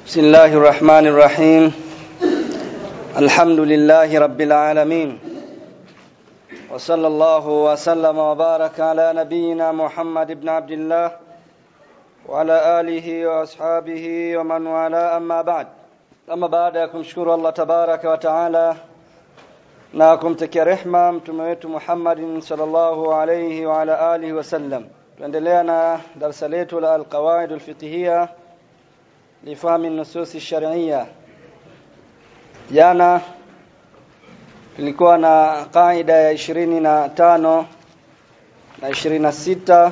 بسم الله الرحمن الرحيم الحمد لله رب العالمين وصلى الله وسلم وبارك على نبينا محمد بن عبد الله وعلى آله وأصحابه ومن والاه أما بعد أما بعد kumshukuru Allah tabaraka wa taala na kumtakia rehma mtume wetu Muhammad sallallahu alayhi wa ala alihi wasallam tuendelea na darasa letu la alqawaid alfiqhiyya لفهم النصوص الشرعية jana tulikuwa na kaida ya ishirini na tano na ishirini na sita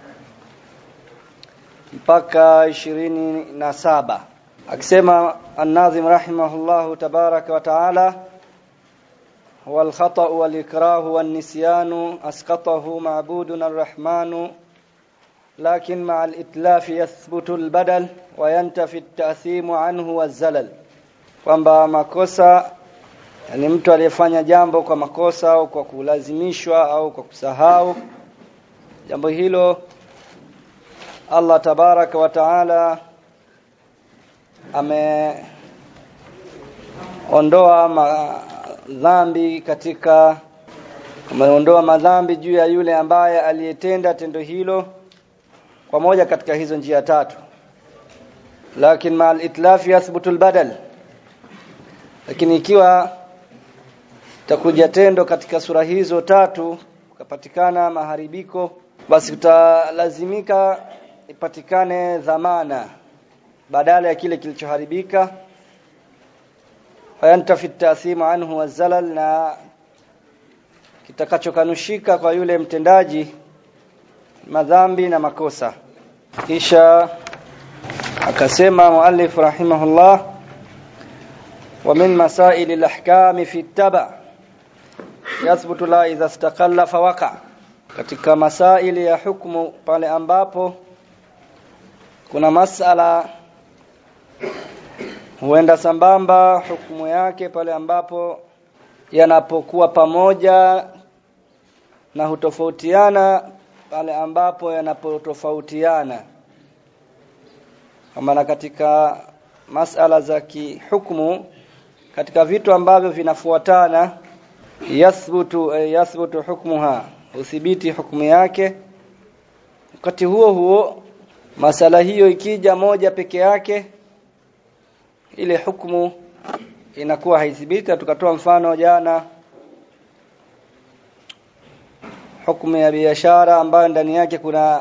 mpaka ishirini na saba akisema الناظم رحمه الله تبارك وتعالى هو الخطأ والإكراه والنسيان أسقطه معبودنا الرحمن لكن مع الإتلاف يثبت البدل وينتفي التأثيم عنه والزلل kwamba makosa yani mtu aliyefanya jambo kwa makosa au kwa kulazimishwa au kwa kusahau jambo hilo Allah tabaraka wa taala ameondoa madhambi katika ameondoa madhambi juu ya yule ambaye aliyetenda tendo hilo kwa moja katika hizo njia tatu lakini ma al-itlaf yathbutu al-badal lakini ikiwa takuja tendo katika sura hizo tatu kupatikana maharibiko basi kutalazimika ipatikane dhamana badala ya kile kilichoharibika fayantafi at-ta'thim anhu wazalal na kitakachokanushika kwa yule mtendaji madhambi na makosa kisha akasema muallif rahimahullah wa min masail al-ahkam fi taba yathbutu la idha istaqalla fawaqa katika masaili ya hukumu pale ambapo kuna masala huenda sambamba hukumu yake pale ambapo yanapokuwa pamoja na hutofautiana pale ambapo yanapotofautiana kama katika masala za kihukumu katika vitu ambavyo vinafuatana yathbutu yathbutu hukmuha uthibiti hukumu yake wakati huo huo masala hiyo ikija moja peke yake ile hukumu inakuwa haithibiti tukatoa mfano jana hukumu ya biashara ambayo ndani yake kuna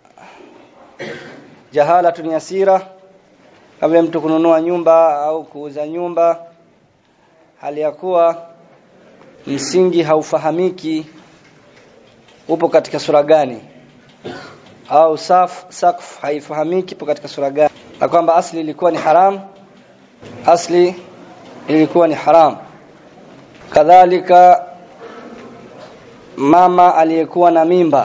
jahala yasira kama mtu kununua nyumba au kuuza nyumba hali ya kuwa msingi haufahamiki upo katika sura gani au saf sakf haifahamiki ipo katika sura gani na kwamba asli ilikuwa ni haram asli ilikuwa ni haram kadhalika mama aliyekuwa na mimba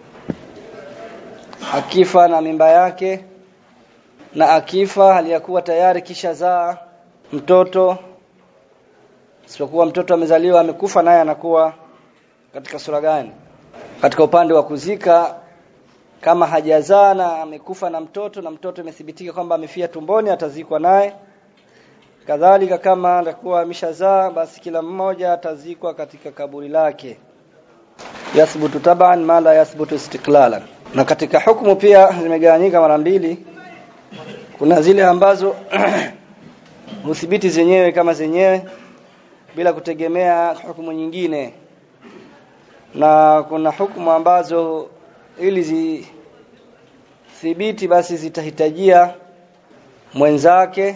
akifa na mimba yake na akifa aliyakuwa tayari kisha zaa mtoto isipokuwa mtoto amezaliwa amekufa naye anakuwa katika sura gani katika upande wa kuzika kama hajazaa na amekufa na mtoto na mtoto imethibitika kwamba amefia tumboni atazikwa naye kadhalika kama atakuwa ameshazaa basi kila mmoja atazikwa katika kaburi lake yathbutu taban ma la yathbutu istiqlalan na katika hukumu pia zimegawanyika mara mbili kuna zile ambazo huthibiti zenyewe kama zenyewe bila kutegemea hukumu nyingine na kuna hukumu ambazo ili zithibiti basi zitahitajia mwenzake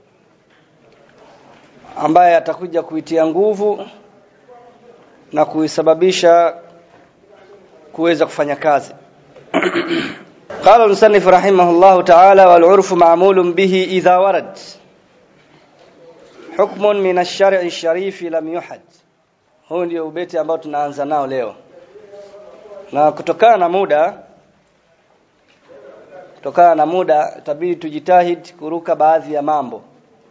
ambaye atakuja kuitia nguvu na kuisababisha kuweza kufanya kazi قال المصنف رحمه الله تعالى والعرف معمول به إذا ورد حكم من الشرع الشريف لم يحد huu ndio ubeti ambao tunaanza nao leo na kutokana na muda kutokana na muda itabidi tujitahidi kuruka baadhi ya mambo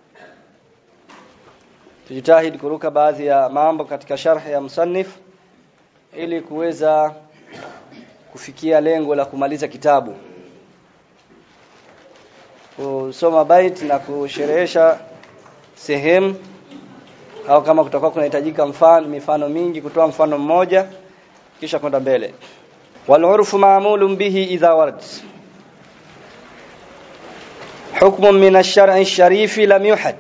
tujitahidi kuruka baadhi ya mambo katika sharh ya musannif ili kuweza kufikia lengo la kumaliza kitabu kusoma bait na kusherehesha sehemu au kama kutakuwa kunahitajika mfano mifano mingi kutoa mfano mmoja kisha kwenda mbele wal urfu ma'mulun bihi idha warad hukmun min ash-shar'i ash-sharifi lam yuhad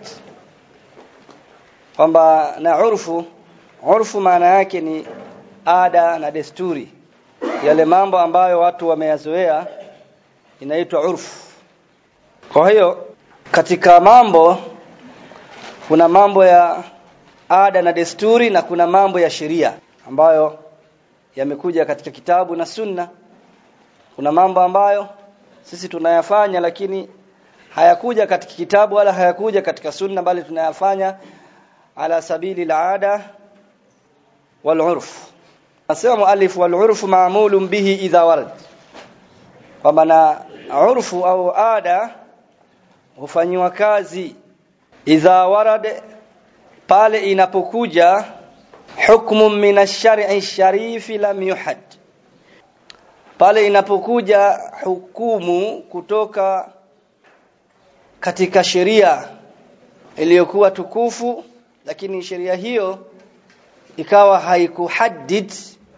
kwamba na urfu urfu maana yake ni ada na desturi yale mambo ambayo watu wameyazoea inaitwa urfu kwa hiyo katika mambo kuna mambo ya ada na desturi na kuna mambo ya sheria ambayo yamekuja katika kitabu na sunna kuna mambo ambayo sisi tunayafanya lakini hayakuja katika kitabu wala hayakuja katika sunna bali tunayafanya ala sabili al-ada wal-urf nasema muallif wal-urf ma'mulun bihi idha warad kwa maana urfu au ada hufanywa kazi idha warad pale inapokuja hukmu min ash-shar'i sharifi lam yuhad pale inapokuja hukumu kutoka katika sheria iliyokuwa tukufu lakini sheria hiyo ikawa haikuhaddid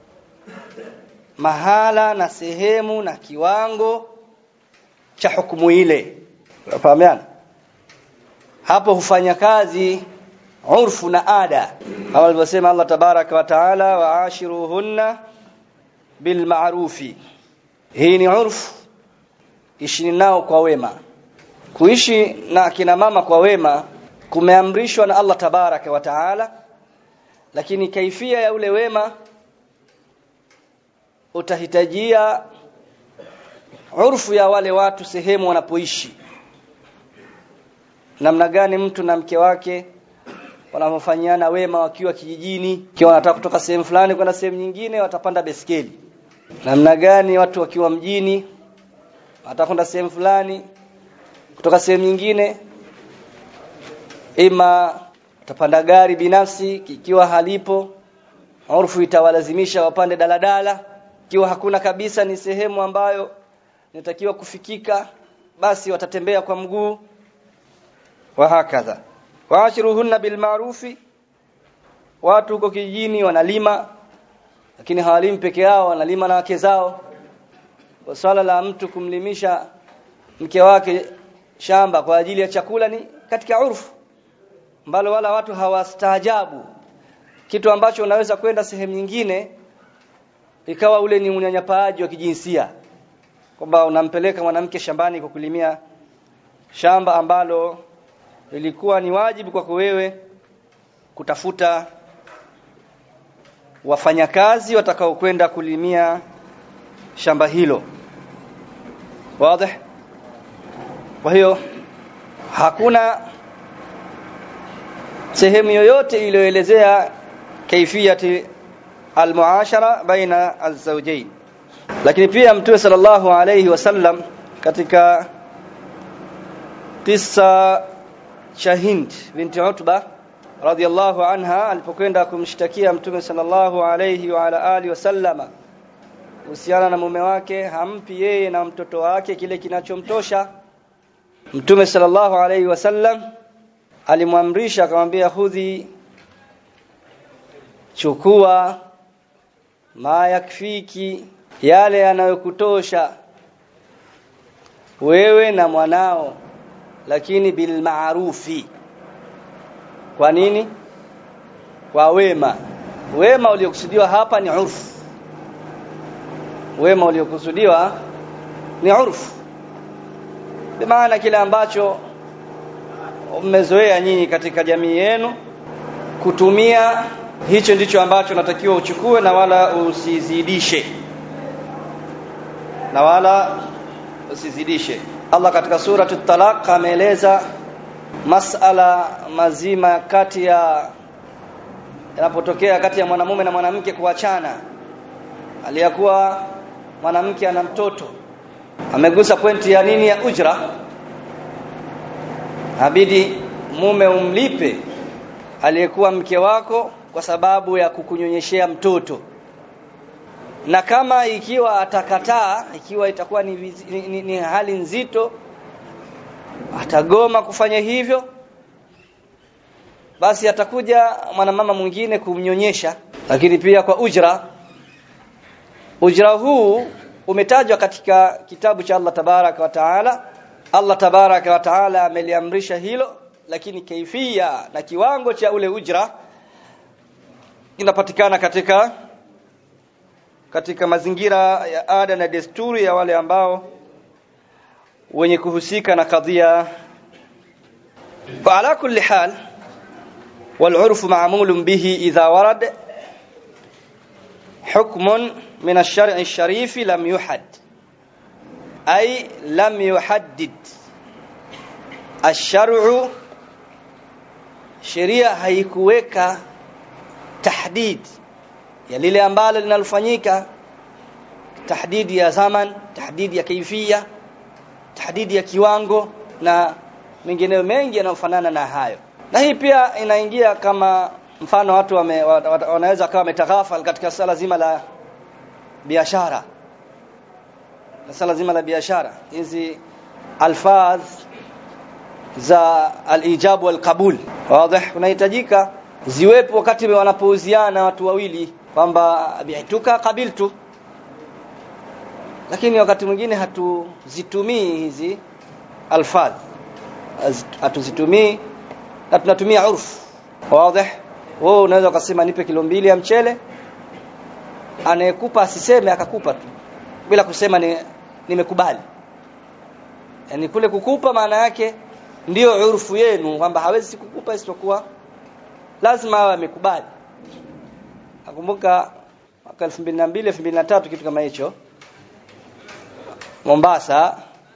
mahala na sehemu na kiwango cha hukumu ile fahamiana hapo hufanya kazi urfu na ada kama alivyosema Allah tabaraka wa taala waashiruhunna bil ma'rufi hii ni urfu ishi nao kwa wema kuishi na kina mama kwa wema kumeamrishwa na Allah tabaraka wa taala lakini kaifia ya ule wema utahitajia urfu ya wale watu sehemu wanapoishi namna gani mtu na mke wake wanafanyana wema wakiwa kijijini ikiwa wanataka kutoka sehemu fulani kwenda sehemu nyingine watapanda beskeli namna gani watu wakiwa mjini watakwenda sehemu fulani kutoka sehemu nyingine ima watapanda gari binafsi ikiwa halipo urfu itawalazimisha wapande daladala ikiwa hakuna kabisa ni sehemu ambayo inatakiwa kufikika basi watatembea kwa mguu wa hakadha waashiruhunna bilma'rufi watu huko kijijini wanalima lakini hawalimi peke yao wanalima na wake zao kwa swala la mtu kumlimisha mke wake shamba kwa ajili ya chakula ni katika urfu ambalo wala watu hawastaajabu kitu ambacho unaweza kwenda sehemu nyingine ikawa ule ni unyanyapaaji wa kijinsia kwamba unampeleka mwanamke shambani kwa kulimia shamba ambalo ilikuwa ni wajibu kwako wewe kutafuta wafanyakazi watakao kwenda kulimia shamba hilo wazi kwa hiyo hakuna sehemu yoyote iliyoelezea kaifiyati almuashara baina alzawjain lakini pia mtume sallallahu alayhi wasallam katika kisa cha Hind binti Utba radhiallahu anha alipokwenda kumshtakia mtume sallallahu alayhi wa ala alihi wasallama kuhusiana na mume wake hampi yeye na mtoto wake kile kinachomtosha mtume sallallahu alayhi wasallam alimwamrisha akamwambia hudhi chukua ma yakfiki yale yanayokutosha wewe na mwanao lakini bil maarufi kwa nini kwa wema wema uliokusudiwa hapa ni urfu wema uliokusudiwa ni urfu maana kile ambacho mmezoea nyinyi katika jamii yenu kutumia hicho ndicho ambacho natakiwa uchukue na wala usizidishe na wala usizidishe Allah katika sura at-talaq ameeleza masala mazima kati ya yanapotokea kati ya mwanamume na mwanamke kuachana aliyakuwa mwanamke ana mtoto amegusa pointi ya nini ya ujra abidi mume umlipe aliyekuwa mke wako kwa sababu ya kukunyonyeshea mtoto na kama ikiwa atakataa ikiwa itakuwa ni, ni, ni, ni hali nzito atagoma kufanya hivyo basi atakuja mwanamama mwingine kumnyonyesha lakini pia kwa ujra ujra huu umetajwa katika kitabu cha Allah tabaraka wa taala Allah tabaraka wa taala ameliamrisha hilo lakini kaifia na kiwango cha ule ujra inapatikana katika katika mazingira ya ada na desturi ya wale ambao wenye kuhusika na kadhia ala kulli hal والعرف معمول به إذا ورد حكم من الشرع الشريف لم يحد أي لم يحدد الشرع sheria haikuweka tahdid ya lile ambalo linalofanyika tahdidi ya zaman tahdidi ya kaifia tahdidi ya kiwango na mengineyo mengi yanayofanana na hayo na hii pia inaingia kama mfano watu wame, wanaweza kama wametaghafal katika sala zima la biashara na sala zima la biashara hizi alfaz za alijab wal qabul wazi unahitajika ziwepo wakati wanapouziana watu wawili kwamba bi'tuka qabiltu lakini wakati mwingine hatuzitumii hizi alfaz hatuzitumii na tunatumia urfu wazi wewe unaweza ukasema nipe kilo mbili ya mchele anayekupa asiseme akakupa tu bila kusema ni nimekubali yani kule kukupa maana yake ndiyo urfu yenu kwamba hawezi kukupa isipokuwa lazima awe amekubali nakumbuka mwaka 2002 2003 kitu kama hicho Mombasa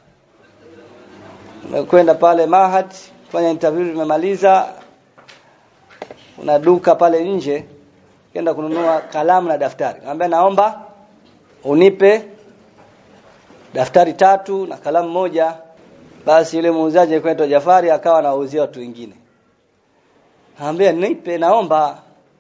kwenda pale Mahad kufanya interview nimemaliza kuna duka pale nje kenda kununua kalamu na daftari nikamwambia naomba unipe daftari tatu na kalamu moja basi yule muuzaji alikuwa Jafari akawa anawauzia watu wengine Anambia nipe naomba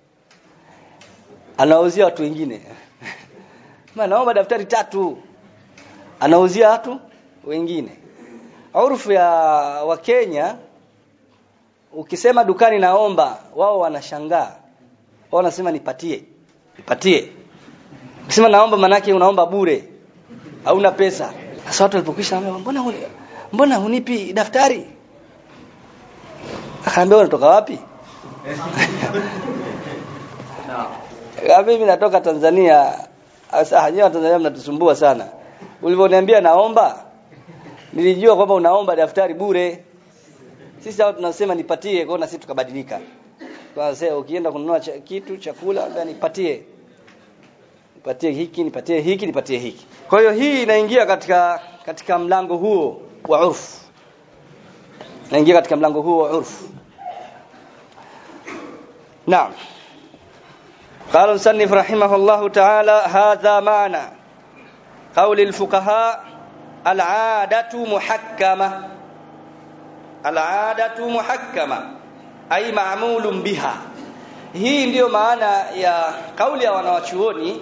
anauzia watu wengine maana naomba daftari tatu anauzia watu wengine Urfu ya Wakenya ukisema dukani naomba wao wanashangaa wao wanasema nipatie nipatie ukisema naomba manake unaomba bure hauna pesa sasa watu walipokisha mbona huni, mbona hunipi daftari akaambia unatoka wapi no. mimi natoka Tanzania sasa nyewe Tanzania mnatusumbua sana ulivyoniambia naomba nilijua kwamba unaomba daftari bure sisi hao tunasema nipatie kwa na sisi tukabadilika tunasema ukienda kununua cha, kitu chakula ambia nipatie nipatie hiki nipatie hiki nipatie hiki kwa hiyo hii inaingia katika katika mlango huo wa urfu inaingia katika mlango huo wa urfu naam قال المصنف رحمه الله تعالى هذا معنى قول الفقهاء العادة محكمة العادة محكمة أي معمول بها hii ndiyo maana ya kauli ya wanawachuoni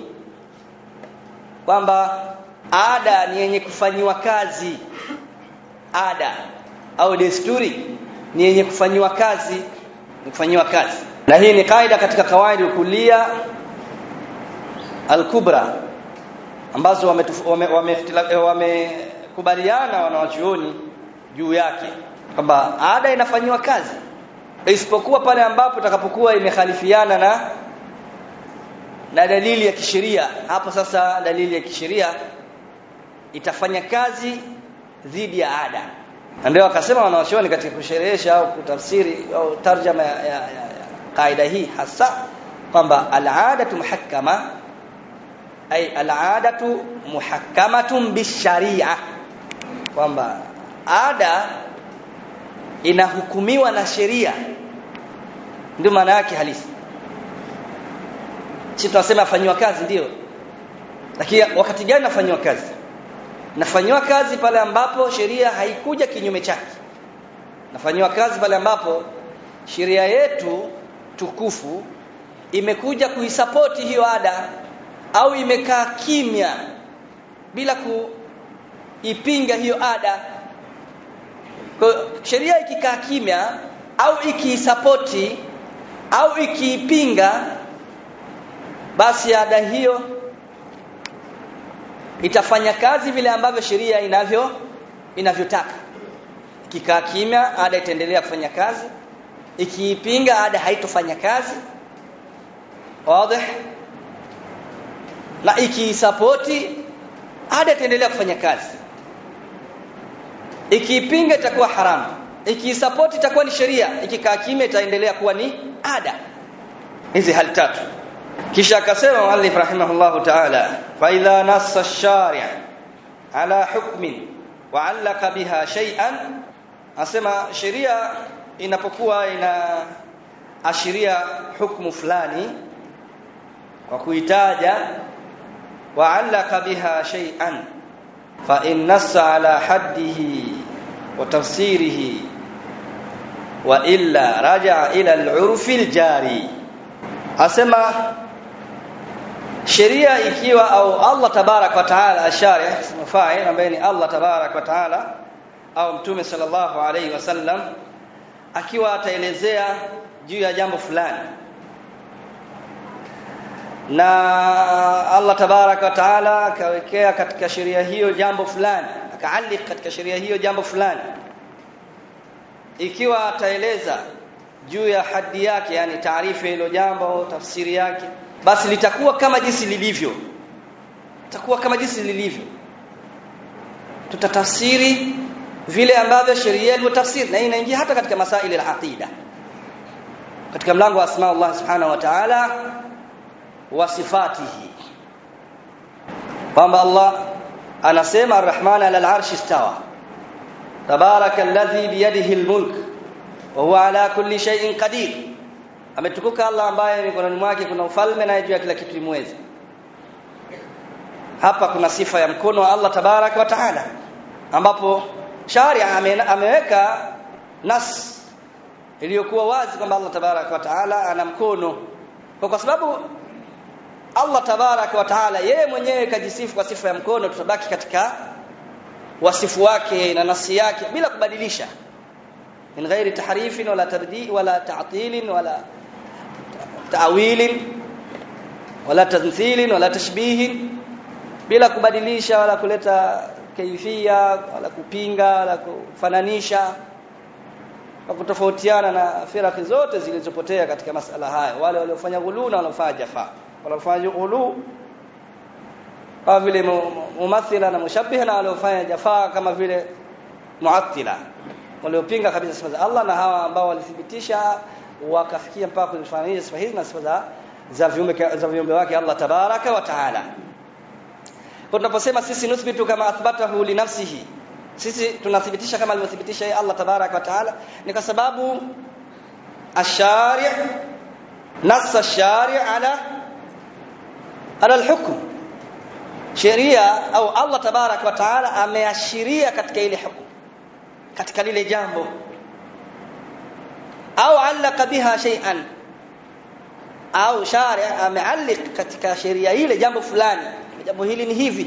kwamba ada ni yenye kufanyiwa kazi ada au desturi ni yenye kufanyiwa kazi ni kufanyiwa kazi na hii ni kaida katika kawaidi kulia al-kubra ambazo wamekubaliana wame, wame wanawachuoni juu yake kwamba ada inafanyiwa kazi isipokuwa pale ambapo itakapokuwa imekhalifiana na na dalili ya kisheria hapo sasa dalili ya kisheria itafanya kazi dhidi ya ada ndio akasema wanawachuoni katika kusherehesha au kutafsiri au tarjama ya, ya, ya, ya kaida hii hasa kwamba al-adatu muhakkama ay al-adatu muhakkamatun bisharia kwamba ada inahukumiwa na sheria ndio maana yake halisi sisi tunasema afanywa kazi ndio lakini wakati gani nafanywa kazi nafanywa kazi pale ambapo sheria haikuja kinyume chake nafanywa kazi pale ambapo sheria yetu tukufu imekuja kuisapoti hiyo ada au imekaa kimya bila kuipinga hiyo ada kwa sheria ikikaa kimya au ikiisapoti au ikiipinga basi ada hiyo itafanya kazi vile ambavyo sheria inavyo inavyotaka ikikaa kimya ada itaendelea kufanya kazi ikiipinga ada haitofanya kazi wazi na ikiisapoti ada itaendelea kufanya kazi ikiipinga itakuwa haramu ikiisapoti itakuwa ni sheria ikikaa kimya itaendelea kuwa ni ada hizi hali tatu kisha akasema muallif rahimahullahu ta'ala fa idha nassa ash-shari' ala hukmin wa 'allaka biha shay'an asema sheria inapokuwa ina ashiria hukumu fulani kwa kuitaja wa 'allaka biha shay'an fa in nassa ala haddihi wa tafsirihi wa illa raja'a ila al-'urfi al-jari asema sheria ikiwa au Allah tabarak wa taala ashari mafa'il ambaye ni Allah tabarak wa taala au mtume sallallahu alaihi wasallam akiwa ataelezea juu ya jambo fulani na Allah tabarak wa taala akawekea katika sheria hiyo jambo fulani akaalik katika sheria hiyo jambo fulani ikiwa ataeleza juu ya hadi yake yani taarifa hilo jambo tafsiri yake basi litakuwa kama jinsi lilivyo litakuwa kama jinsi lilivyo tutatafsiri vile ambavyo sheria ilivyotafsiri na inaingia hata katika masaili ya aqida katika mlango wa asma Allah subhanahu wa ta'ala wa sifatihi kwamba Allah anasema arrahman ala al-arshi istawa tabaraka alladhi biyadihi al-mulk wa huwa ala kulli shay'in qadir ametukuka Allah ambaye mikononi mwake kuna ufalme na juu ya kila kitu imweza hapa kuna sifa ya mkono wa Allah tabarak wa taala ambapo sharia ame, ameweka nas iliyokuwa wazi kwamba Allah tabarak wa taala ana mkono kwa, kwa sababu Allah tabarak wa taala yeye mwenyewe kajisifu kwa sifa ya mkono tutabaki katika wasifu wake na nasi yake bila kubadilisha min ghairi tahrifin wala tardi wala ta'til wala ta'wil wala tamthil wala tashbih bila kubadilisha wala kuleta kaifia wala kupinga wala kufananisha kwa kutofautiana na firaki zote zilizopotea katika masala haya wale waliofanya ghulu na waliofanya jafa waliofanya ghulu kama vile mumathila na mushabbiha na waliofanya jafa kama vile muattila waliopinga kabisa sifa za Allah na hawa ambao walithibitisha wakafikia mpaka kuzifananisha sifa hizi na sifa za za viumbe za viumbe wake Allah tabaraka wa taala kwa tunaposema sisi nuthbitu kama athbatahu li nafsihi sisi tunathibitisha kama alivyothibitisha yeye Allah tabaraka wa taala ni kwa sababu ashari' nassa ashari' ala ala alhukm sheria au Allah tabaraka wa taala ameashiria katika ile hukumu katika lile jambo au allaka biha shay'an au shari ameallik katika sheria ile jambo fulani jambo hili ni hivi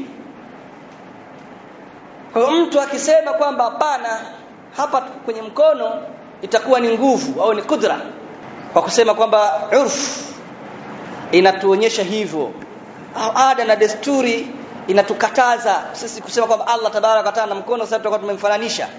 kwa mtu akisema kwamba hapana hapa kwenye mkono itakuwa ni nguvu au ni kudra kwa kusema kwamba urf inatuonyesha hivyo au ada na desturi inatukataza sisi kusema kwamba Allah tabaraka wa taala na mkono sasa tutakuwa tumemfananisha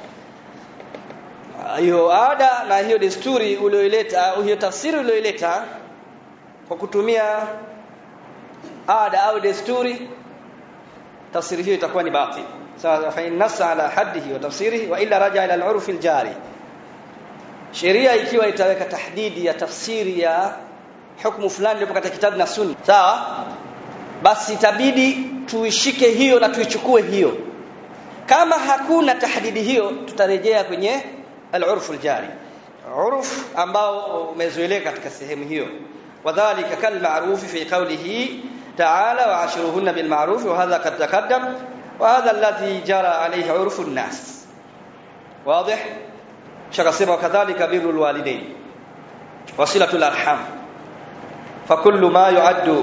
hiyo ada na hiyo desturi ulioileta hiyo tafsiri ulioileta kwa kutumia ada au desturi tafsiri hiyo itakuwa ni batil sawa fa in nassa ala haddihi wa tafsirihi wa illa raja ila al-urf al-jari sheria ikiwa itaweka tahdidi ya tafsiri ya hukumu fulani iliyo katika kitabu na sunna sawa basi itabidi tuishike hiyo na tuichukue hiyo kama hakuna tahdidi hiyo tutarejea kwenye al-urf al-jari urf ambao umezoeleka katika sehemu hiyo wadhālika kal-ma'ruf fi qawlihi ta'ala wa'ashiruhunna bil ma'ruf wa hadha qad taqaddam wa hadha alladhi jara alayhi 'urfu an-nas واضح شكسبه كذلك بر الوالدين وصلة الأرحام فكل ما يعد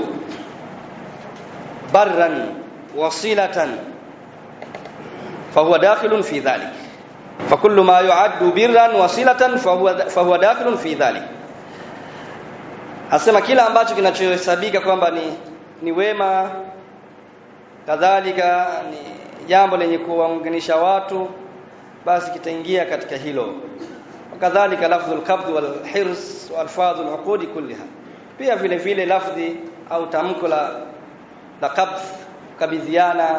برا وصلة فهو داخل في ذلك فكل ما يعد برا وصلة فهو فهو داخل في ذلك asema kila ambacho kinachohesabika kwamba ni ni wema kadhalika ni jambo lenye kuwaunganisha watu basi kitaingia katika hilo kadhalika lafdhul qabd wal hirs wa alfadhul uqud kullaha pia vile vile lafdhi au tamko la la qabd kabidhiana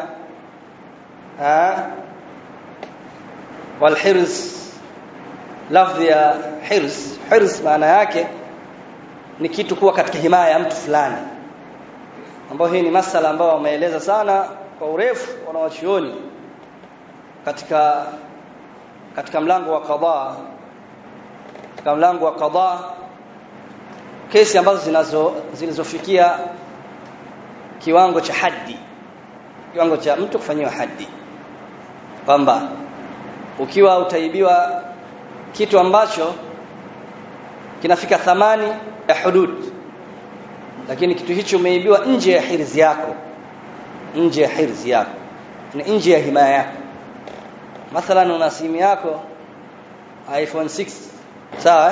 wal hirs lafdhi ya hirs hirs maana yake ni kitu kuwa katika himaya ya mtu fulani ambao hii ni masala ambayo wameeleza sana kwa urefu wanawachuoni katika katika mlango wa qadha katika mlango wa qadha kesi ambazo zinazo zilizofikia kiwango cha haddi kiwango cha mtu kufanyiwa haddi kwamba ukiwa utaibiwa kitu ambacho kinafika thamani ya hudud lakini kitu hicho umeibiwa nje ya hirzi yako nje ya hirzi yako ni nje ya himaya yako mathalan una simu yako iPhone 6 sawa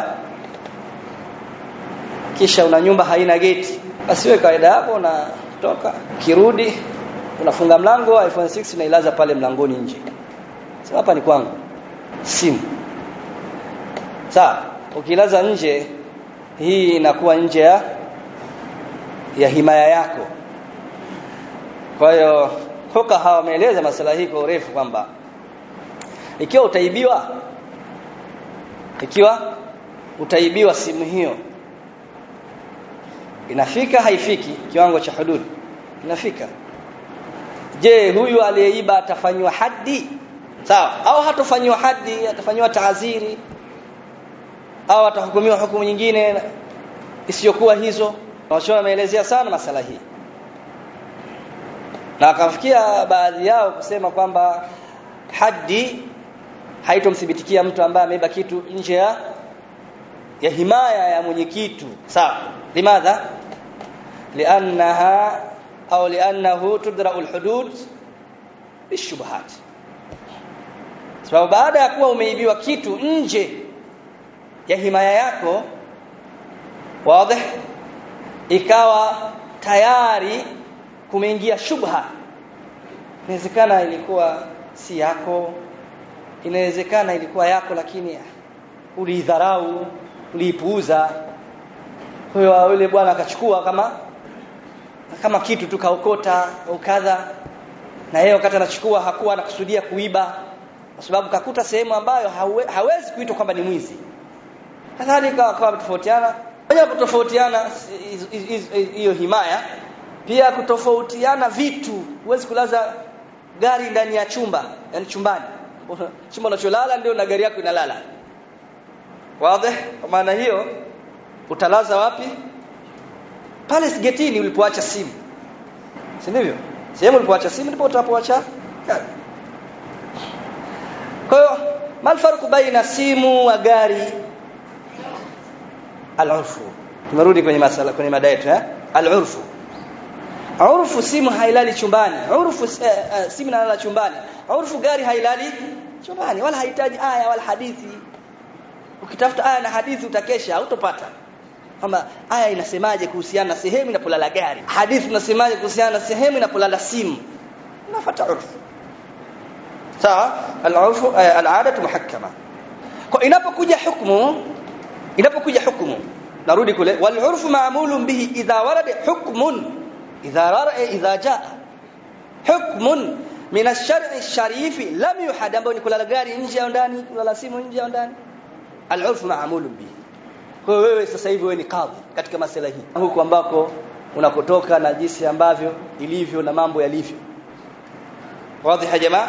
kisha una nyumba haina geti basi wewe kawaida yako unatoka kirudi unafunga mlango iPhone 6 unailaza pale mlangoni nje sasa hapa ni kwangu simu sawa ukilaza nje hii inakuwa nje ya ya himaya yako kwa hiyo hoka hawa wameeleza masala hii kwa urefu kwamba ikiwa utaibiwa ikiwa utaibiwa simu hiyo inafika haifiki kiwango cha hudud inafika je huyu aliyeiba atafanywa haddi sawa au hatofanywa haddi atafanywa taaziri au atahukumiwa hukumu nyingine isiyokuwa hizo Wachona wameelezea sana masala hii na akafikia baadhi yao kusema kwamba haddi haitomthibitikia mtu ambaye ameiba kitu nje ya ya himaya ya mwenye kitu sawa limadha liannaha au liannahu tudra'u alhudud bishubhat sababu baada ya kuwa umeibiwa kitu nje ya himaya yako wazi ikawa tayari kumeingia shubha inawezekana ilikuwa si yako inawezekana ilikuwa yako lakini uliidharau uliipuuza huyo yule bwana akachukua kama kama kitu tu kaokota au kadha na yeye wakati anachukua hakuwa anakusudia kuiba kwa sababu kakuta sehemu ambayo hawe, hawezi kuitwa kwamba ni mwizi kadhalika akawa tofautiana moja kutofautiana hiyo himaya pia kutofautiana vitu huwezi kulaza gari ndani ya chumba yani chumbani chumba unacholala ndio na gari yako inalala wazi kwa maana hiyo utalaza wapi pale getini ulipoacha simu si ndivyo sehemu ulipoacha simu ndipo utapoacha kwa hiyo mal farqu baina simu wa gari al-urfu tumerudi kwenye masala kwenye mada yetu eh al-urfu urfu simu hailali chumbani urfu uh, uh, simu inalala chumbani urfu gari hailali chumbani wala hahitaji aya wala hadithi ukitafuta aya na hadithi utakesha hautopata kwamba aya inasemaje kuhusiana na sehemu inapolala gari hadithi inasemaje kuhusiana na sehemu inapolala simu unafuata urfu sawa al-urfu uh, al-adatu muhakkama kwa inapokuja hukumu inapokuja hukumu narudi kule wal urfu ma'mulun bihi idha warada hukmun idha rara idha jaa hukmun min ash-shar'i sharifi lam yuhad ambao ni kulala gari nje au ndani kulala simu nje au ndani al urfu ma'mulun bihi kwa wewe sasa hivi wewe ni kadhi katika masala hii huku ambako unakotoka na jinsi ambavyo ilivyo na mambo yalivyo wazi ya jamaa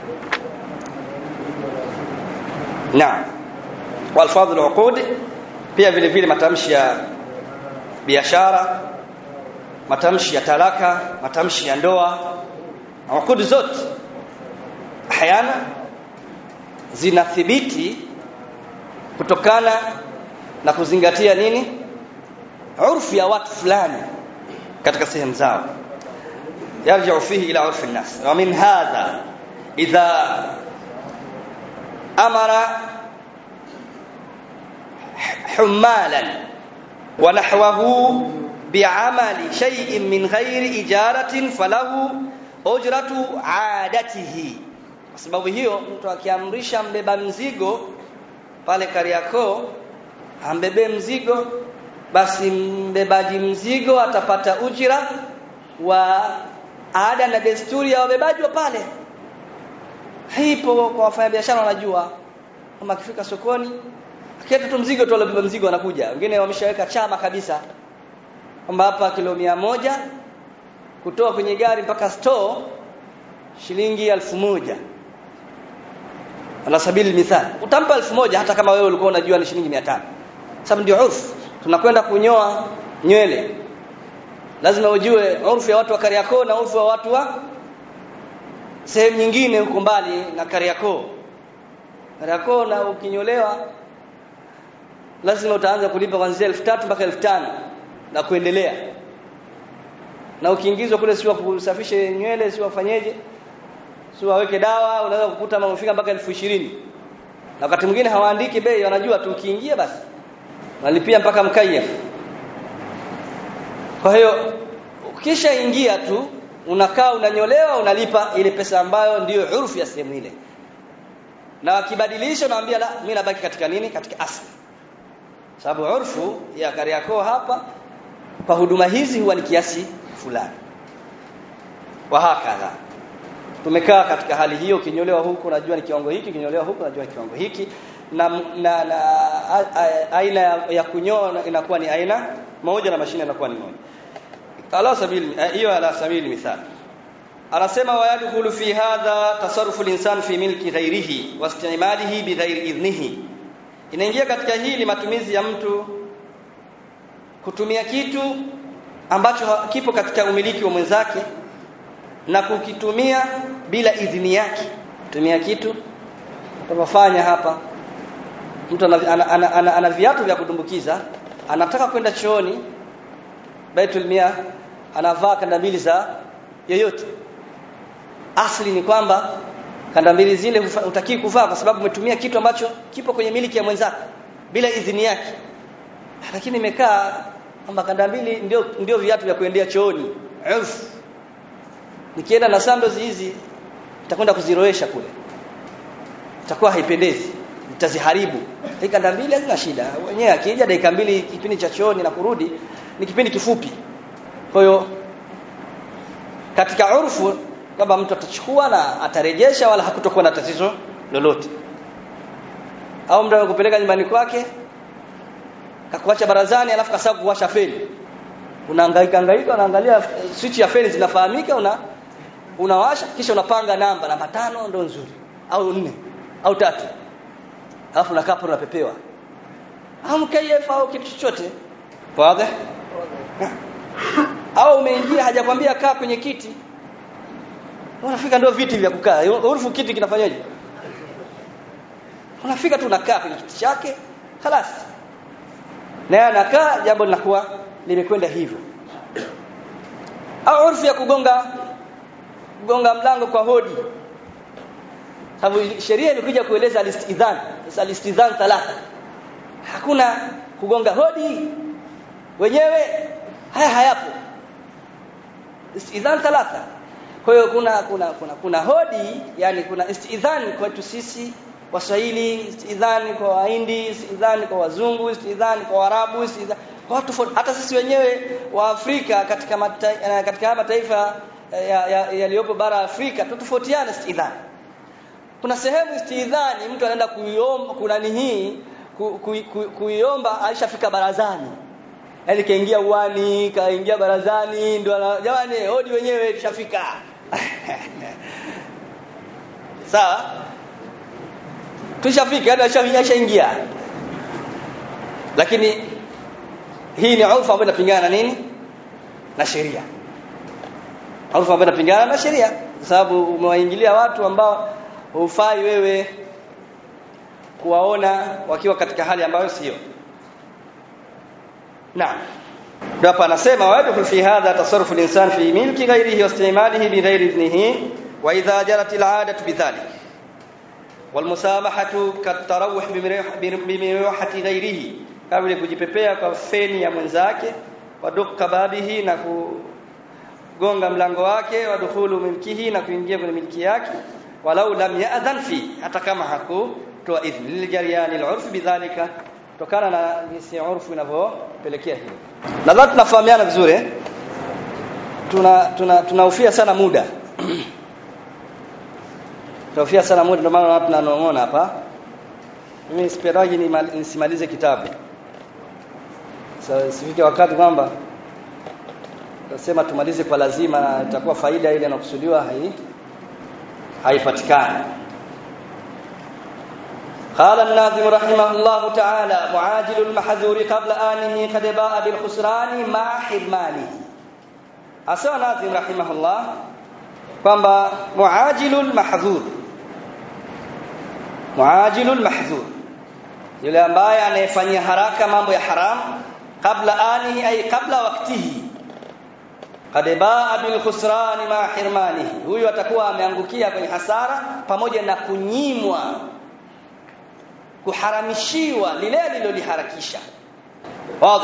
naam والفاظ العقود pia vile vile matamshi ya biashara matamshi ya talaka matamshi ya ndoa uqud zote hayana zinathibiti kutokana na kuzingatia nini urfu ya watu fulani katika sehemu zao yarji'u fihi ila urfi an-nas wa min hadha idha amara humalan wa nahwahu bi'amali shay'in min ghairi ijaratin falahu ujratu adatihi kwa sababu hiyo mtu akiamrisha mbeba mzigo pale Kariakoo ambebe mzigo basi mbebaji mzigo atapata ujira wa ada na desturi ya wabebaji wa pale hipo kwa wafanyabiashara wanajua kama akifika sokoni akiweka tu mzigo tu alibeba mzigo anakuja wengine wameshaweka chama kabisa kwamba hapa kilo mia moja kutoa kwenye gari mpaka store shilingi elfu moja ala sabili mithal utampa elfu moja hata kama wewe ulikuwa unajua ni shilingi 500 sababu ndio urfu tunakwenda kunyoa nywele lazima ujue urfu ya watu wa Kariakoo na urfu wa watu wa sehemu nyingine huko mbali na Kariakoo Kariakoo na ukinyolewa lazima utaanza kulipa kuanzia 3000 mpaka 5000 na kuendelea na ukiingizwa kule sio kusafisha nywele sio wafanyeje sio waweke dawa unaweza kukuta mamfika mpaka elfu ishirini na wakati mwingine hawaandiki bei wanajua tu ukiingia basi nalipia mpaka mkayaf kwa hiyo ukishaingia tu unakaa unanyolewa unalipa ile pesa ambayo ndiyo urfu ya sehemu ile na wakibadilisha unaambia la mimi nabaki katika nini katika asli sababu urfu ya Kariakoo hapa kwa huduma hizi huwa ni kiasi fulani wa hakadha tumekaa katika hali hiyo ukinyolewa huku unajua ni kiwango hiki ukinyolewa huku unajua ni kiwango hiki na, na, na a, a, aina ya, ya kunyoa inakuwa ni aina moja na mashine inakuwa ni moja ala sabili hiyo ala sabili mithali anasema wayadkhulu fi hadha tasarrufu al-insan fi milki ghairihi wastimalihi bighairi idhnihi inaingia katika hili matumizi ya mtu kutumia kitu ambacho kipo katika umiliki wa mwenzake na kukitumia bila idhini yake kutumia kitu tunafanya hapa mtu ana, ana, ana, ana, ana viatu vya kudumbukiza anataka kwenda chooni Baitul Mia anavaa kanda mbili za yoyote asli ni kwamba kanda mbili zile utaki kuvaa kwa sababu umetumia kitu ambacho kipo kwenye miliki ya mwenzako bila idhini yake lakini imekaa kwamba kanda mbili ndio ndio viatu vya kuendea chooni urf nikienda na sandals hizi nitakwenda kuziroesha kule itakuwa haipendezi nitaziharibu kanda mbili hazina shida wenyewe akija dakika mbili kipindi cha chooni na kurudi ni kipindi kifupi kwa hiyo katika urfu kwamba mtu atachukua na atarejesha wala hakutokuwa na tatizo lolote au mtu anakupeleka nyumbani kwake kakuacha barazani alafu kasahau kuwasha feni unahangaika hangaika unaangalia switch ya feni zinafahamika una unawasha kisha unapanga namba namba tano ndo nzuri au nne au tatu alafu unakaa hapo unapepewa au mkayef au kitu chochote wazi au umeingia hajakwambia kaa kwenye kiti unafika ndio viti vya kukaa urufu kiti kinafanyaje unafika tu unakaa kwenye kiti chake خلاص naye anakaa jambo linakuwa limekwenda hivyo au urfu ya kugonga kugonga mlango kwa hodi sababu sheria imekuja kueleza alistidhan alistidhan thalatha hakuna kugonga hodi wenyewe haya hayapo istidhan thalatha kwa hiyo kuna kuna kuna kuna hodi yani kuna istidhan kwetu sisi Waswahili, istidhani kwa Wahindi, istidhani kwa Wazungu, istidhani kwa Waarabu, istidhani kwa watu hata sisi wenyewe wa Afrika katika mata, katika mataifa yaliyopo ya, ya bara Afrika tutofautiana istidhani. Kuna sehemu istidhani mtu anaenda kuiomba kuna hii ku, ku, ku, kuiomba alishafika barazani. Yaani kaingia uwani, kaingia barazani ndio jamani hodi wenyewe tushafika. Sawa? tushafika yani ashaingia lakini hii ni urfu ambayo inapingana na nini na sheria urfu ambayo inapingana na sheria kwa sababu umewaingilia watu ambao hufai wewe kuwaona wakiwa katika hali ambayo sio naam ndio hapa anasema wayadkhul fi hadha tasarrufu al-insan fi milki ghayrihi wa istimalihi bi ghayri idnihi wa idha jarat al-'adatu bidhalik walmusamahatu katarawuh bimirwahati ghairihi kama vile kujipepea kwa feni ya mwenzake wadukka babihi na kugonga mlango wake wadukhulu milkihi na kuingia kwenye milki yake walau lam ya'dhan fi hata kama hakutoa idhni liljariani al'urf bidhalika kutokana na jinsi urfu inavyopelekea hilo nadhani tunafahamiana vizuri tuna tuna tunahofia sana muda tunahofia sana muda ndio maana tunanong'ona hapa mimi siperaji nisimalize kitabu sasa sifike wakati kwamba tunasema tumalize kwa lazima na itakuwa faida ile inakusudiwa hai haipatikani قال الناظم رحمه الله تعالى معاجل المحذور قبل آنه قد باء بالخسران مع حرمانه أسوى ناظم رحمه الله kwamba muajilul mahdhur muajilul mahdhur yule ambaye anayefanyia haraka mambo ya haram kabla anihi ay kabla waktihi qad baa bil khusrani ma hirmanihi huyu atakuwa ameangukia kwenye hasara pamoja na kunyimwa kuharamishiwa lile aliloliharakisha wazi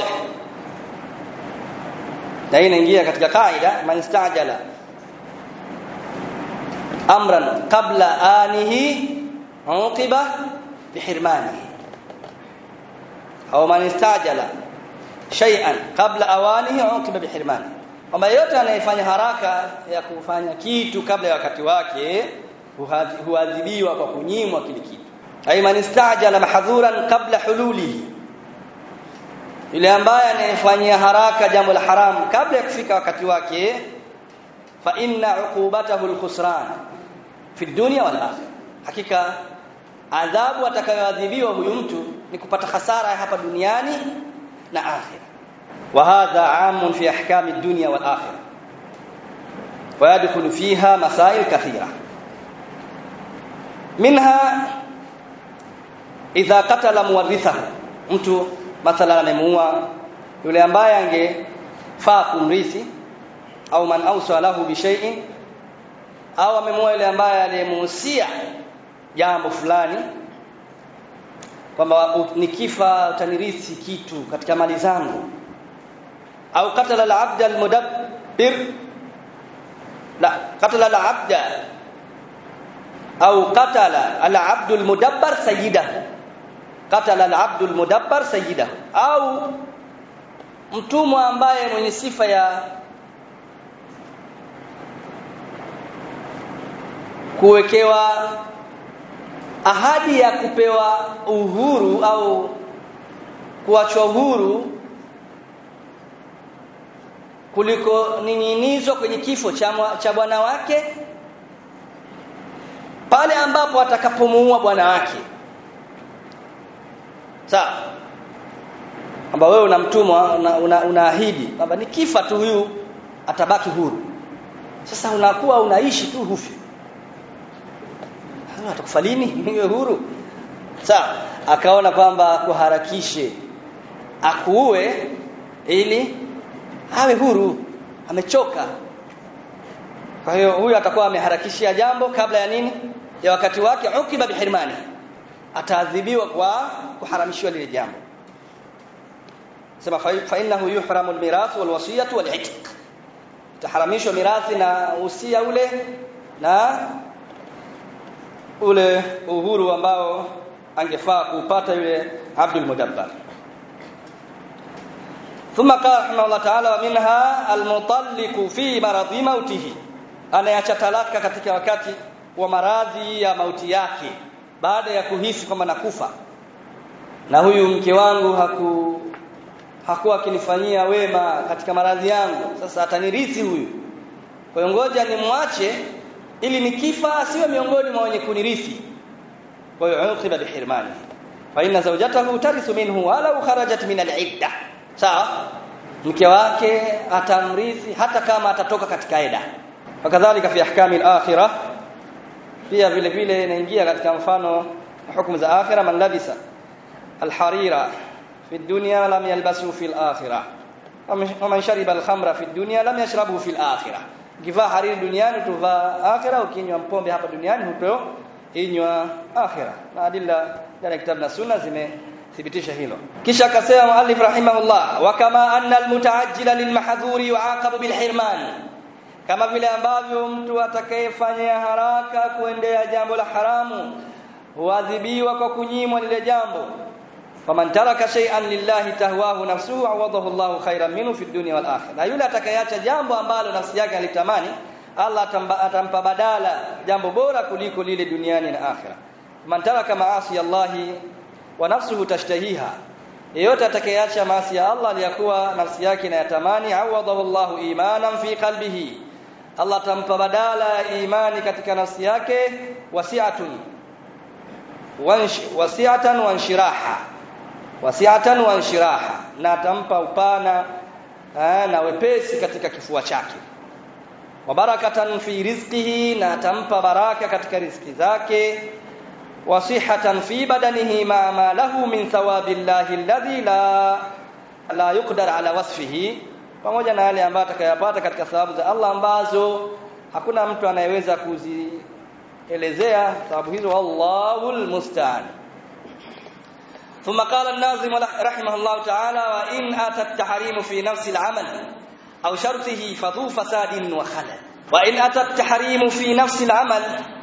na hii inaingia katika kaida man istajala amran qabla anihi uqiba bihirmanihi au man istajala shay'an qabla awanihi uqiba bihirmanihi kwamba yote anayefanya haraka ya kufanya kitu kabla ya wakati wake huadhibiwa kwa kunyimwa kile kitu ay man istajala mahdhuran qabla hululihi yule ambaye anayefanyia haraka jambo la haramu kabla ya kufika wakati wake fa inna uqubatahu alkhusran fi dunya wal akhirah hakika adhabu atakayoadhibiwa huyu mtu ni kupata hasara hapa duniani na akhirah wa hadha amun fi ahkami ad-dunya wal akhirah wa yadkhulu fiha masail kathira minha idha qatala muwarithahu mtu mathalan amemuua yule ambaye angefaa kumrithi au man awsa lahu bi shay'in au amemuua yule ambaye aliyemuhusia jambo fulani kwamba nikifa utanirithi kitu katika mali zangu au qatala al-abd al-mudabbir la qatala al-abd au qatala al-abd al-mudabbar sayyidahu qatala al-abd al-mudabbar sayyidahu au mtumwa ambaye mwenye sifa ya kuwekewa ahadi ya kupewa uhuru au kuachwa uhuru kuliko ninginizwa kwenye kifo cha cha bwana wake pale ambapo atakapomuua bwana wake sawa kwamba wewe unamtumwa unaahidi una, una kwamba nikifa tu huyu atabaki huru sasa unakuwa unaishi tu hufi atakufa lini niwe huru sawa akaona kwamba kuharakishe akuue ili awe huru amechoka kwa hiyo huyu atakuwa ameharakishia jambo kabla ya nini ya wakati wake ukiba bihirmani ataadhibiwa kwa kuharamishiwa lile jambo sema fa innahu yuhramu almirath walwasiyah wal'itq taharamishwa mirathi na usia ule na ule uhuru ambao angefaa kupata yule Abdul Mudabbar ثم قال رحمه الله تعالى ومنها المطلق في مرض موته anayacha talaka katika wakati wa maradhi ya mauti yake baada ya kuhisi kwamba nakufa na huyu mke wangu haku hakuwa akinifanyia wema katika maradhi yangu sasa atanirithi huyu kwa hiyo ngoja nimwache ili nikifa asiwe miongoni mwa wenye kunirithi kwa hiyo uqiba bihirmani fa inna zawjatahu tarithu minhu walau kharajat min al-idda sawa mke wake atamrithi hata kama atatoka katika eda wakadhalika fi ahkami al-akhirah pia vile vile inaingia katika mfano hukumu za akhira man labisa al-harira fi dunya lam yalbasu fi al-akhirah ومن شرب الخمر في الدنيا لم يشربه في الآخرة ukivaa hariri duniani utuvaa akhira ukinywa mpombe hapa duniani huto inywa akhira na adilla ndani kitabu na sunna zimethibitisha hilo kisha akasema muallif rahimahullah wa kama anna almutaajjila lilmahdhuri yuaqabu bilhirman kama vile ambavyo mtu atakayefanya haraka kuendea jambo la haramu huadhibiwa kwa kunyimwa lile jambo faman taraka shay'an lillahi tahwahu nafsuhu awadahu Allahu khairan minhu fi dunya wal akhirah na yule atakayeacha jambo ambalo nafsi yake alitamani Allah atamba, atampa badala jambo bora kuliko lile duniani na akhira man taraka maasi Allahi wa nafsuhu tashtahiha yeyote atakayeacha maasi ya Allah aliyakuwa nafsi yake inayatamani awadahu Allahu imanan fi qalbihi Allah atampa badala ya imani katika nafsi yake wasi'atun wasi'atan wanshiraha wasi'atan wanshiraha na atampa upana na wepesi katika kifua chake wa barakatan fi rizqihi na atampa baraka katika riziki zake wa sihatan fi badanihi ma ma lahu min thawabillahi alladhi la la yuqdar ala wasfihi pamoja na yale ambayo atakayapata katika thawabu za Allah ambazo hakuna mtu anayeweza kuzielezea thawabu hizo wallahu almusta'an ثم قال الناظم رحمه الله تعالى وإن أتى التحريم في نفس العمل أو شرطه فذو فساد وخلل وإن أتى التحريم في نفس العمل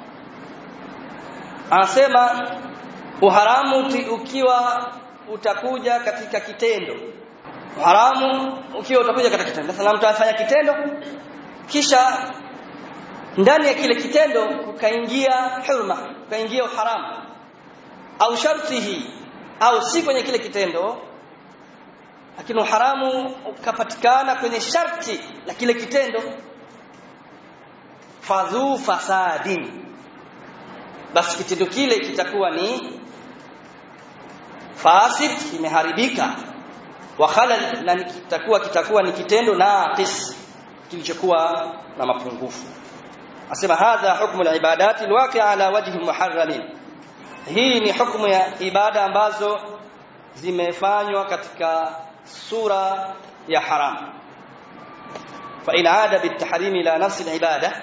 anasema uharamu ukiwa utakuja katika kitendo uharamu ukiwa utakuja katika kitendo sasa mtu anafanya kitendo kisha ndani ya kile kitendo ukaingia hurma ukaingia uharamu au shartihi au si kwenye kile kitendo lakini uharamu ukapatikana kwenye sharti la kile kitendo fadhu fasadin basi kitendo kile kitakuwa ni fasid kimeharibika wa khalal na kitakuwa kitakuwa ni kitendo naqis kilichokuwa na mapungufu asema hadha hukmu al-ibadati al-waqi'a ala wajhi muharramin hii ni hukumu ya ibada ambazo zimefanywa katika sura ya haram fa in aada bitahrimi ila nafsi al-ibada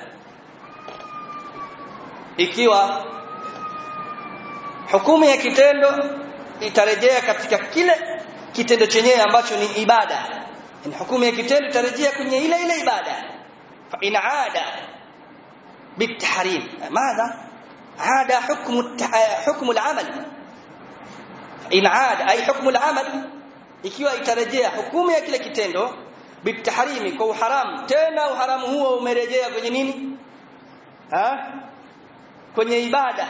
ikiwa hukumu ya kitendo itarejea katika kile kitendo chenyewe ambacho ni ibada ni hukumu ya kitendo itarejea kwenye ile ile ibada fa in aada bitahrim madha عاد حكم حكم العمل in aada ay hukmu al-amal ikiwa itarejea hukumu ya kile kitendo bitahrimi kwa uharamu tena uharamu huo umerejea kwenye nini ha kwenye ibada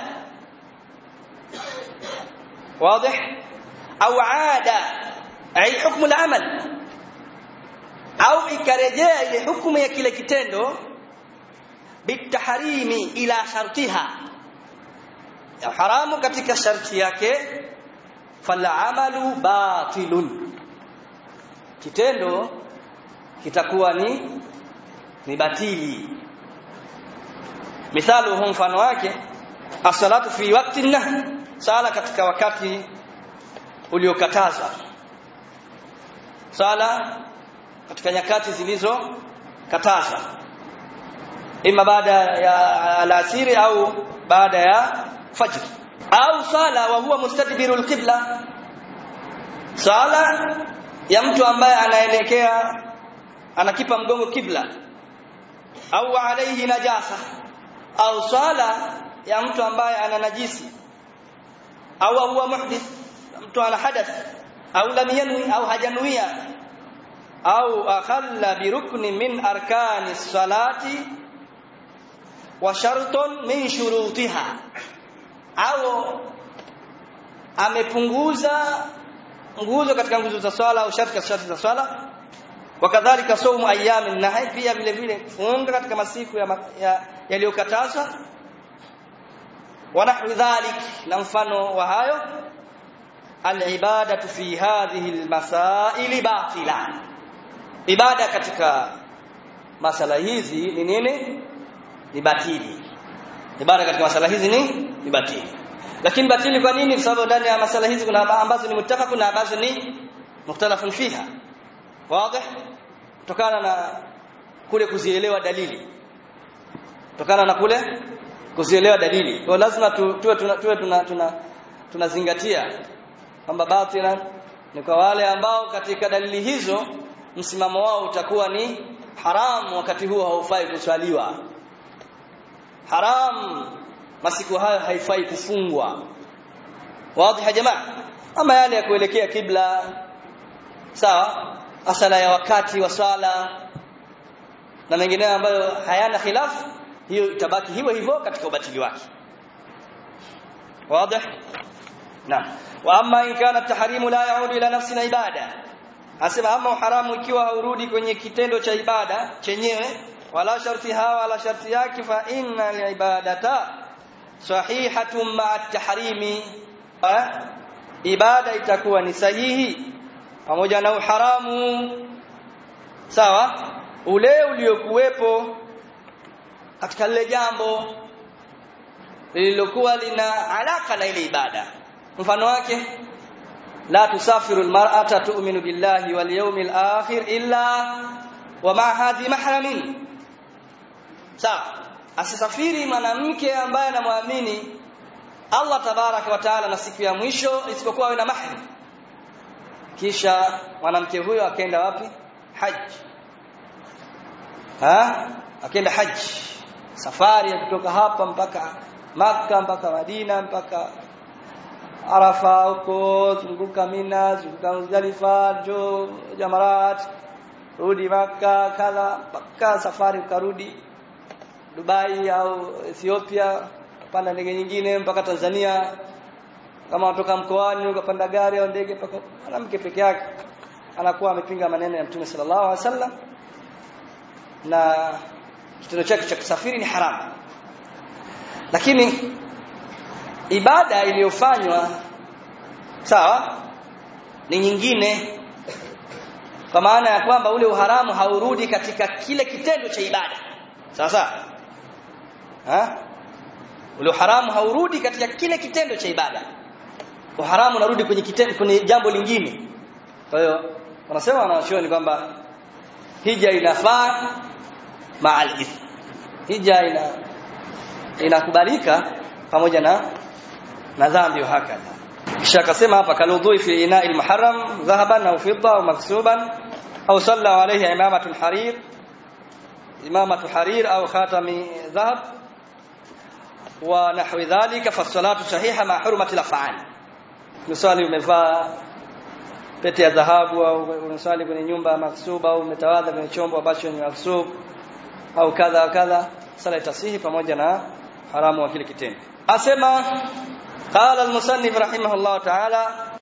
wazi au aada ay hukmu al-amal au ikarejea ile hukumu ya kile kitendo bitahrimi ila shartiha ya haramu katika sharti yake falamalu batilun kitendo kitakuwa ni ni batili mithalu mfano wake as-salatu fi waqti nahy sala katika wakati uliokatazwa sala katika nyakati zilizo katazwa ima baada ya alasiri au baada ya fajr au sala wa huwa mustadbiru alqibla sala ya mtu ambaye anaelekea anakipa mgongo kibla au alayhi najasa au sala ya mtu ambaye ana najisi au huwa muhdith mtu ana hadath au lam yanwi au hajanuia au akhalla birukni min arkani salati wa shartun min shurutiha au amepunguza nguzo katika nguzo za swala au sharti sharti za swala wakadhalika saumu ayamin nahi pia vile vile funga katika masiku yaliyokatazwa ya wa nahwi dhalik na mfano wa hayo alibadatu fi hadhihi almasail batila ibada katika masala hizi ni nini ni batili ibada katika masala hizi ni ni batili lakini batili kwa nini kwa sababu ndani ya masala hizi kuna ambazo ni muttafaq na ambazo ni mukhtalafun fiha wazi kutokana na kule kuzielewa dalili kutokana na kule kuzielewa dalili kwa lazima tu, tuwe tuna, tuwe tuna, tuna tunazingatia kwamba batila ni kwa wale ambao katika dalili hizo msimamo wao utakuwa ni haram wakati huo haufai kuswaliwa haram masiku hayo haifai kufungwa wazi ya jamaa ama yale ya kuelekea kibla sawa asala ya wakati wa swala na mengineyo ambayo hayana khilafu hiyo itabaki hivyo hivyo katika ubatili wake wazi naam wa amma in kana tahrimu la yaudu ila nafsi na ibada asema ama haramu ikiwa haurudi kwenye kitendo cha ibada chenyewe wala sharti hawa wala sharti yake fa inna ibadata sahihatun ma'a tahrimi ibada itakuwa ni sahihi pamoja na uharamu sawa ule uliokuwepo katika lile jambo lililokuwa lina alaka na ile ibada mfano wake la tusafiru almar'ata tu'minu billahi wal yawmil akhir illa wa ma hadhi mahramin sawa asisafiri mwanamke ambaye anamwamini Allah tabaraka wa taala na siku ya mwisho isipokuwa awe na mahram kisha mwanamke huyo akaenda wapi haji ha akaenda haji safari ya kutoka hapa mpaka maka mpaka Madina mpaka Arafa huko zunguka Mina zunguka Muzdalifa jo Jamarat rudi maka kala mpaka safari ukarudi Dubai au Ethiopia panda ndege nyingine mpaka Tanzania kama unatoka mkoani ukapanda gari au ndege mpaka mwanamke peke yake anakuwa amepinga maneno ya Mtume sallallahu alaihi wasallam na kitendo chake cha kusafiri ni haramu lakini ibada iliyofanywa sawa ni nyingine kwa maana ya kwamba ule uharamu haurudi katika kile kitendo cha ibada sawa sawa ha ule uharamu haurudi katika kile kitendo cha ibada uharamu unarudi kwenye kitendo kwenye jambo lingine kwa hiyo wanasema wanachuoni kwamba hija inafaa ma'al ithm hija ina inakubalika pamoja na na dhambi hakadha kisha akasema hapa kaludhui fi ina'il muharram dhahaban au fidda au maksuban au salla alayhi imamatul harir imamatu harir au khatami dhahab wa nahwi dhalika fa salatu sahiha ma hurmati al-af'al misali umevaa pete ya dhahabu au unasali kwenye nyumba maksuba au umetawadha kwenye chombo ambacho ni maksub au kadha kadha sala itasihi pamoja na haramu wa kile kitendo asema qala al-musannif rahimahullah ta'ala